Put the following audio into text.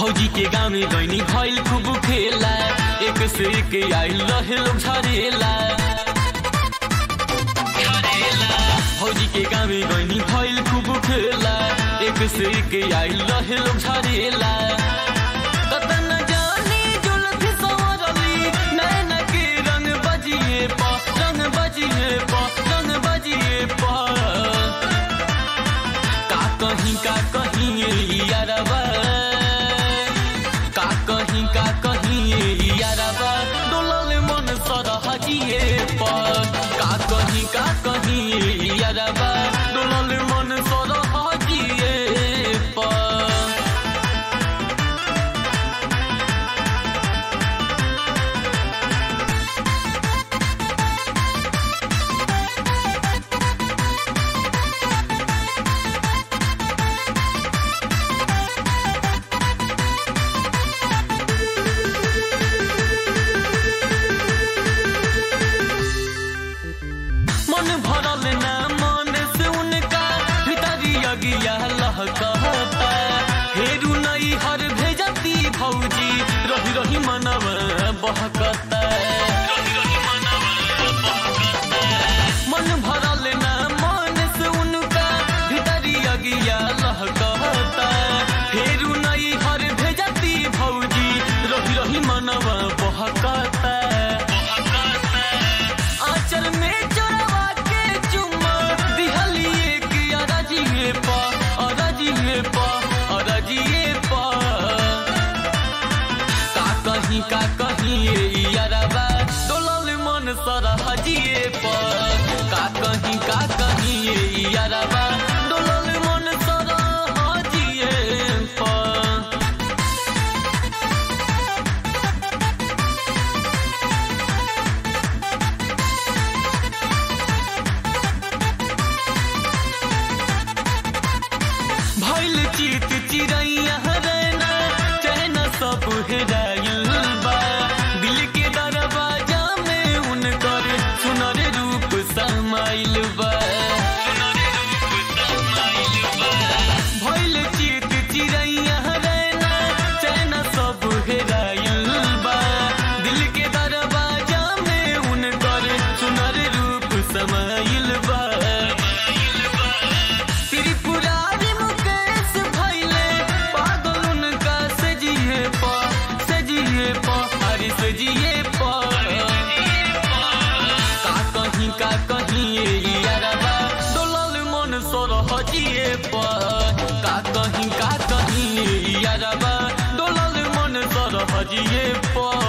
भौजी के गाँव में गईनी भइल खूब खेला एक से एक आइल रहे लोग झरेला भौजी के गाँव में गईनी भइल खूब खेला एक से एक आइल रहे लोग झरेला ततन जानी जुल्फी संवरली नैन के रंग बजिए प रंग बजिए प रंग बजिए प का कहीं का कहीं ये यारबा का कहीं का कहीं ये यारबा डोलल मन सरहजिए पर का कहीं का कहीं ये यारबा डोलल मन सरहजिए पर मन भरल ना मन से उनका भीतरी अगिया लहकता हेरू नई हर भेजती भौजी रही रही मनव बहकता मन भरल ना मन से उनका भीतरी अगिया लहकता हेरू नई हर भेजती भौजी रही रही मनव बहकता आंचल में चोरवा के चुम्मा दिहलिए कि अरजिए पा अरजिए पा अरजिए पा का कहीं का कहीं ये यारबा डोलल मन सरहजिए पर का कहीं का कहीं ये यारबा डोलल मन सरहजिए पर भइल चित चिड़ैया रहना चैन सब हेराइल बा दिल के दरवाजा में उनकर सुनर रूप समाइल बा भइल चित चिड़ैया रहना चैन सब हेराइल बा दिल के दरवाजा में उनकर सुनर रूप समाइल बा त्रिपुरारी मुकेश भैले पागल उनका सजिए पा सजिए पा हरी सजिए पा का कहीं का कहीं ये यारबा डोलल मन सरहजिए पा का कहीं का कहीं ये यारबा डोलल मन सरहजिए पा